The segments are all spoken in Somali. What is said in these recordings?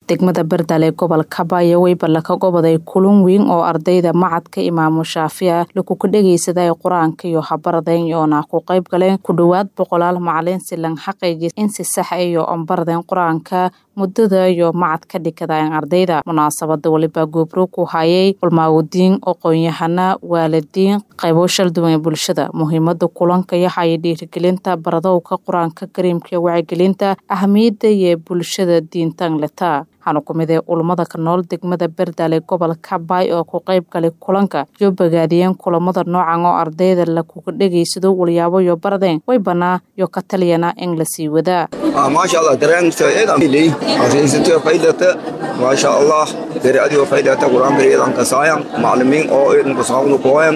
degmada bardal ee gobolka baayo weyba ka goboday kulun weyn oo ardayda macadka imaamu shaafica lakuka dhegeysaday qur-aanka iyo habaraden yoona ku qayb galeen ku dhowaad boqolaal macalin silan xaqiiji in si sax iyo onbaraden qur-aanka muddada iyo macad ka dhikadaen ardayda munaasabada waliba goobro ku hayay culmaawudiin aqoon-yahana waalidiin qaybo shal duwan ee bulshada muhiimada kulanka yaxaya dhiirigelinta baradowka qur-aanka kariimka wacyigelinta ahamiyada iyo bulshada diintan leta waxaana ku mid ee ulamada ka nool degmada berdal ee gobolka baay oo ku qayb galay kulanka iyo bogaadiyeen kulamada noocan oo ardayda lakuga dhegeysado walyaabo iyo baradeen way banaa iyo ka taliyana in la sii wadaa maasha allah dareenktaeedamiley asiisatay faydata maasha allah dariicadii faydata qur-aanka eedan kasaayan maclimiin oo eedan kasaawnu kooyan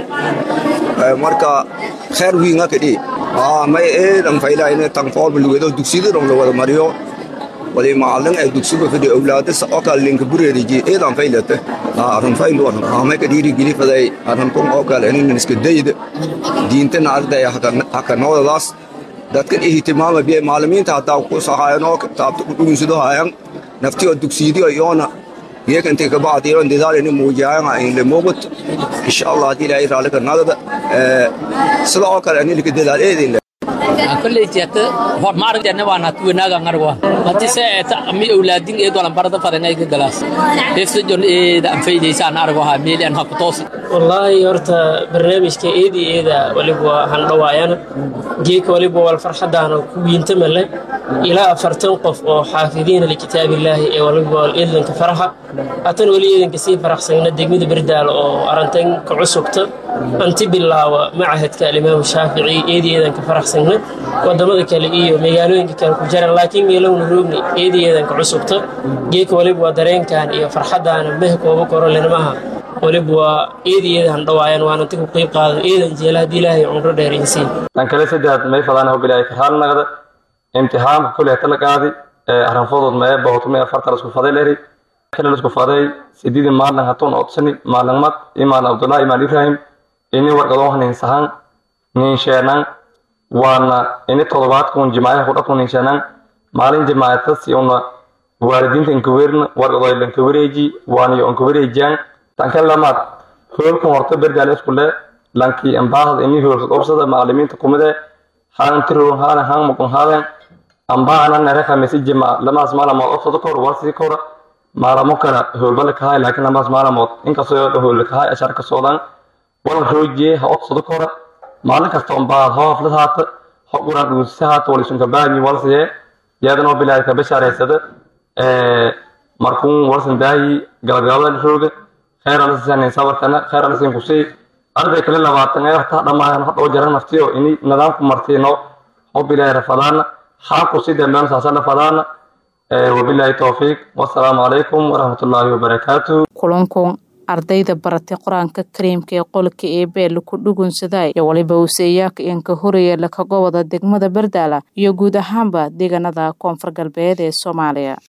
marka kheer wiinga kadhi may eedan faylayne tanfoolba lugedo dugsiyadan la wada mariyo wadi macalin ee dugsiga fadhi awlaadis oo kale linka bureeriji eedan faylata arun fayluwan amay ka dhiiri geli faday arun kun oo kale inin iska dayda diintana ardaya haka noodadaas dadkan ihtimaama biye macalimiinta hataa ku sahayanoo taabta ku dhugunsado hayan naftiyo dugsiyadiyo iyoona yeekantay kabacdi iyoon dadaalini muujiyaan in le muuqut insha allah haddii ilaahay raalli ka nagada sida oo kale anilika dadaal eedin koleytiata hor maaragtene waan hatu wanaaga ngarwa mati se eta mi awlaadin eed walan barada fadanay ka galaas efsa jon eeda an faydaysaan argo ha meeli an haku toosi wallaahi horta barnaamijka eedi eeda waliba han dhawaayana geeka waliba wal farxadaana ku wiinta male ilaa afartan qof oo xaafidiina likitaabillaahi ee waliba wal eedanka faraxa hatan weli eedanka sii faraxsagna degmada berdaal oo arantan ka cusubta anti bilaawa macahadka alimaamu shaafici eedi eedanka faraxsagna wadamada kale iyo magaalooyinka kale ku jaran laakiin meelowna roogni eedi eedanka cusubta geeka waliba waa dareenkan iyo farxadaana mehe kooba koro lenamaha waliba waa eedi eedahan dhawaayan waananti ku qiib qaadan eedan jeela haddii ilaahay cumro dheeraysiin tan kale saddex may fadaan hogolay karhaan nagda imtixaanka kuleh tala qaadi aranfodood mee bohotume afartan isku faday leri kale isku faday sididi maalin hatun odsani maalin mad imaan abdullah imaan ibrahim ini wargadoo hanin sahan nin sheenan waana ini todobaadkun jimaayaha kudhakun nin sheenan maalin jimaayatasi una waalidiinta inkaweerna wargadoo lankawareeji waaniyo inkawareejiyaan tanka lamaad hoolkan horta berdaale iskule lankii ambaahad ini hoolsad obsada macalimiinta kumide haan tiroon haana haan mukun haaden ambaana nereka mesi jima lamaas maalamood obsada kor warsi kora maalamo kale hoolbala kahay laakiin lamaas maalamood inkastoo hoolba kahay ashar ka socdaan wal roojiye ha obsada kora maalin kasta ambaahad ho haflad haata ho quran dhuusisa haata walisunka baagi walsiye yadanoo bilaay ka bashaaraysada markuun walsan daayi galgalada rooga kheyralasisani sabarkana kheyralasin kusii arday kale labaatan ee horta dhammaan hodhow jaran naftiyo ini nidaamku martiino hobilahi rafadaana xaaqu si dambean saasana fadaana wabilaahi towfiiq wasalaamu calaykum waraxmatullaahi wabarakaatu kulankun ardayda baratay qur-aanka kariimka ee qolka eebee laku dhugunsaday iyo waliba useeyaaka inka horaya laka goboda degmada bardaala iyo guud ahaanba deegaanada koonfur galbeed ee soomaaliya